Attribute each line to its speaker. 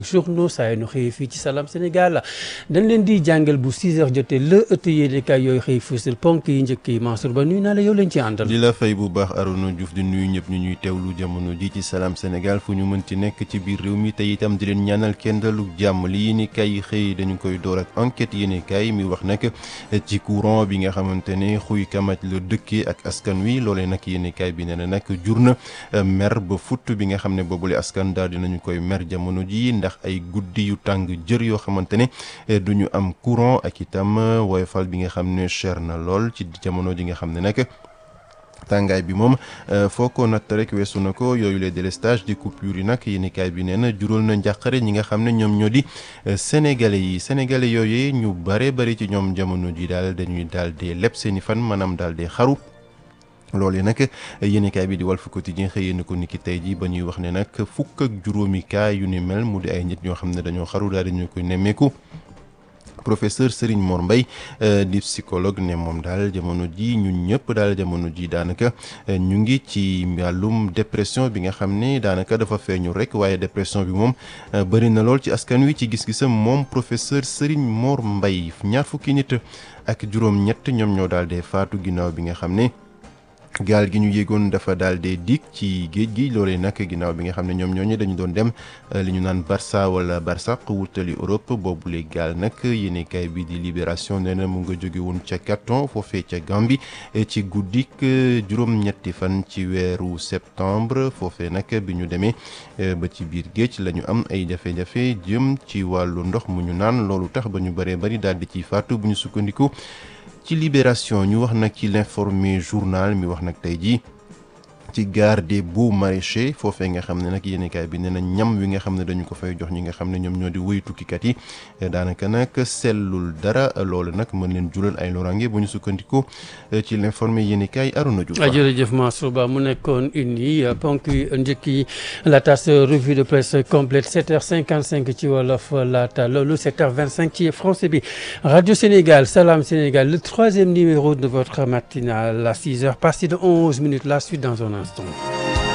Speaker 1: journaux saa nu xëyee fii ci Salam Sénégal dañ leen di jàngal bu 6 heures jotee la ëtt yéenekaay yooyu xëy fësal ponk yi njëkk yi Mansour Ba nuyu naa la yow leen ci àndal.
Speaker 2: di la fay bu baax Arouna Diouf di nuyu ñëpp ñu ñuy teewlu jamono ji ci Salam Sénégal fu ñu mën ci nekk ci biir réew mi te itam di leen ñaanal kenn dalu jàmm li yéenekaay yi xëy dañu koy door ak enquête yéenekaay mi wax nag ci courant bi nga xamante ne xuy kamaj la dëkkee ak askan wi loolee nag yéenekaay bi nee na nag jur na mer ba futt bi nga xam ne boobule askan daal dinañu koy mer jamono ji ndax ay guddi yu tàng jër yoo xamante ne du ñu am courant ak itam woyofal bi nga xam ne cher na lool ci jamono ji nga xam ne nag tàngaay bi moom foo ko natt rek weesu na ko yooyu les délestage di coupure yi nag yéenekaay bi nee na jural na njàqare ñi nga xam ne ñoom ñoo di sénégalais yi sénégalais yooyu ñu bare bari ci ñoom jamono ji daal dañuy daal di leb seeni fan maanaam daal di xaru loolu nag yéenekaay bi di Walf Quotidien xëyee na ko niki tey ji ba ñuy wax ne nag fukk ak juróomi cas yu ni mel mu di ay nit ñoo xam ne dañoo xaru daal di ñu koy nemmeeku. professeur Serigne Mor Mbaye di psychologue ne moom daal jamono ji ñun ñëpp daal jamono ji daanaka ñu ngi ci wàllum dépression bi nga xam ne daanaka dafa feeñu rek waaye dépression bi moom bëri na lool ci askan wi ci gis-gisam moom professeur Serigne Mor Mbaye ñaar fukki nit ak juróom-ñett ñoom ñoo daal dee faatu ginnaaw bi nga xam ne. gaal gi ñu yéegoon dafa daal di dig ci géej gi loolee nag ginnaaw bi nga xam ne ñoom ñooñu dañu doon dem li ñu naan Barça wala Barsaq wutali Europe boobule gaal nag yéenekaay bi di Libération nee na mu nga jóge woon ca Carton foofee ca Gambie ci guddik juróom-ñetti fan ci weeru septembre foofee nag bi ñu demee ba ci biir géej la ñu am ay jafe-jafe jëm ci wàllu ndox mu ñu naan loolu tax ba ñu bëree bëri daal di ciy faatu bu ñu sukkandiku. ci libération ñu wax nag ci l'informé journal mi wax nag tey jii ci gare des beaux maraîchers foofee nga xam ne nag yéenekaay bi nee na ñam wi nga xam ne dañu ko fay jox ñi nga xam ne ñoom ñoo di wëy tukkikat yi daanaka nag sellul dara loolu nag mën leen jural ay lorange bu ñu sukkandikoo ci l'informé yéenekaay Arouna Diouf.
Speaker 1: jërëjëf Mansour Ba mu nekkoon une yi ponk yu njëkk yi la tas revue de presse complète 7h55 ci wolof laata loolu 7h25 ci français bi Radio Sénégal Salam Sénégal le troisième numéro de votre matinale à 6h passé de 11 minutes la suite dans un instant.